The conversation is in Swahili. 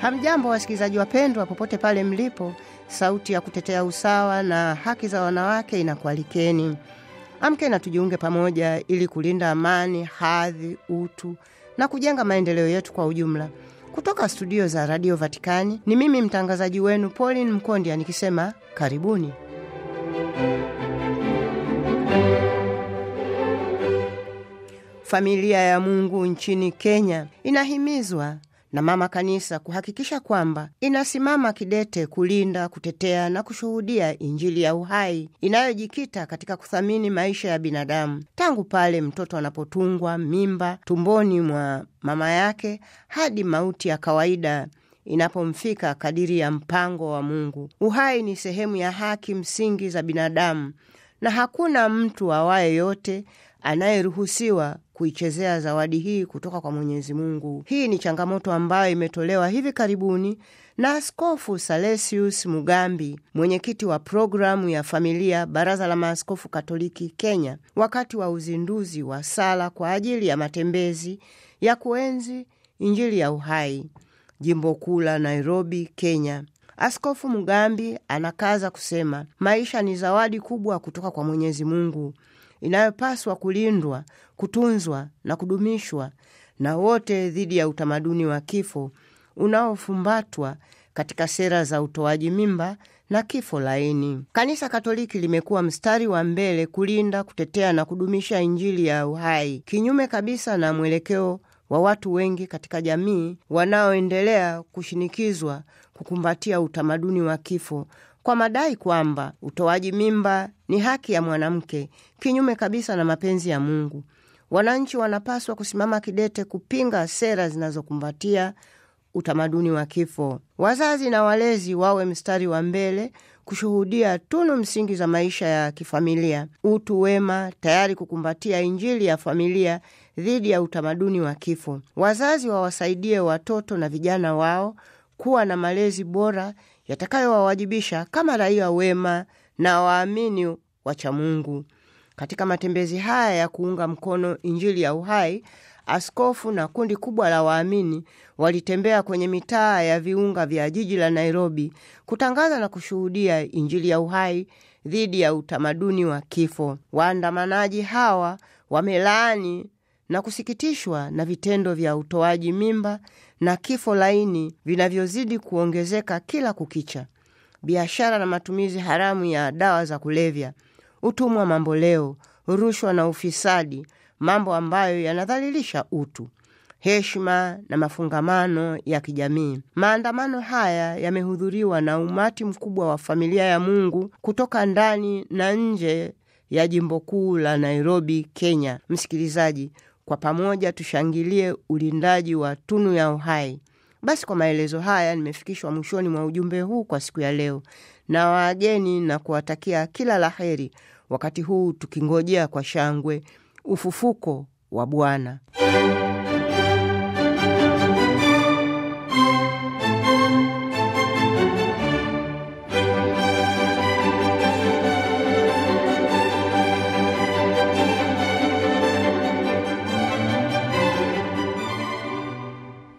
Hamjambo wasikilizaji wapendwa, popote pale mlipo. Sauti ya kutetea usawa na haki za wanawake inakualikeni. Amke na tujiunge pamoja ili kulinda amani, hadhi, utu na kujenga maendeleo yetu kwa ujumla. Kutoka studio za Radio Vatikani ni mimi mtangazaji wenu Pauline Mkondia nikisema karibuni. Familia ya Mungu nchini Kenya inahimizwa na Mama Kanisa kuhakikisha kwamba inasimama kidete kulinda, kutetea na kushuhudia Injili ya uhai inayojikita katika kuthamini maisha ya binadamu tangu pale mtoto anapotungwa mimba tumboni mwa mama yake hadi mauti ya kawaida inapomfika kadiri ya mpango wa Mungu. Uhai ni sehemu ya haki msingi za binadamu na hakuna mtu awaye yote anayeruhusiwa kuichezea zawadi hii kutoka kwa Mwenyezi Mungu. Hii ni changamoto ambayo imetolewa hivi karibuni na Askofu Salesius Mugambi, mwenyekiti wa programu ya familia, Baraza la Maaskofu Katoliki Kenya, wakati wa uzinduzi wa sala kwa ajili ya matembezi ya kuenzi Injili ya uhai, jimbo kuu la Nairobi, Kenya. Askofu Mugambi anakaza kusema maisha ni zawadi kubwa kutoka kwa Mwenyezi Mungu inayopaswa kulindwa, kutunzwa na kudumishwa na wote dhidi ya utamaduni wa kifo unaofumbatwa katika sera za utoaji mimba na kifo laini. Kanisa Katoliki limekuwa mstari wa mbele kulinda, kutetea na kudumisha Injili ya uhai, kinyume kabisa na mwelekeo wa watu wengi katika jamii wanaoendelea kushinikizwa kukumbatia utamaduni wa kifo kwa madai kwamba utoaji mimba ni haki ya mwanamke, kinyume kabisa na mapenzi ya Mungu. Wananchi wanapaswa kusimama kidete kupinga sera zinazokumbatia utamaduni wa kifo. Wazazi na walezi wawe mstari wa mbele kushuhudia tunu msingi za maisha ya kifamilia, utu wema, tayari kukumbatia Injili ya familia dhidi ya utamaduni wa kifo. Wazazi wawasaidie watoto na vijana wao kuwa na malezi bora yatakayowawajibisha kama raia wema na waamini wacha Mungu. Katika matembezi haya ya kuunga mkono Injili ya uhai, askofu na kundi kubwa la waamini walitembea kwenye mitaa ya viunga vya jiji la Nairobi kutangaza na kushuhudia Injili ya uhai dhidi ya utamaduni wa kifo. Waandamanaji hawa wamelaani na kusikitishwa na vitendo vya utoaji mimba na kifo laini vinavyozidi kuongezeka kila kukicha, biashara na matumizi haramu ya dawa za kulevya, utumwa mamboleo, rushwa na ufisadi, mambo ambayo yanadhalilisha utu, heshima na mafungamano ya kijamii. Maandamano haya yamehudhuriwa na umati mkubwa wa familia ya Mungu kutoka ndani na nje ya jimbo kuu la Nairobi, Kenya. Msikilizaji, kwa pamoja tushangilie ulindaji wa tunu ya uhai. Basi kwa maelezo haya nimefikishwa mwishoni mwa ujumbe huu kwa siku ya leo, na wageni na kuwatakia kila la heri wakati huu tukingojea kwa shangwe ufufuko wa Bwana.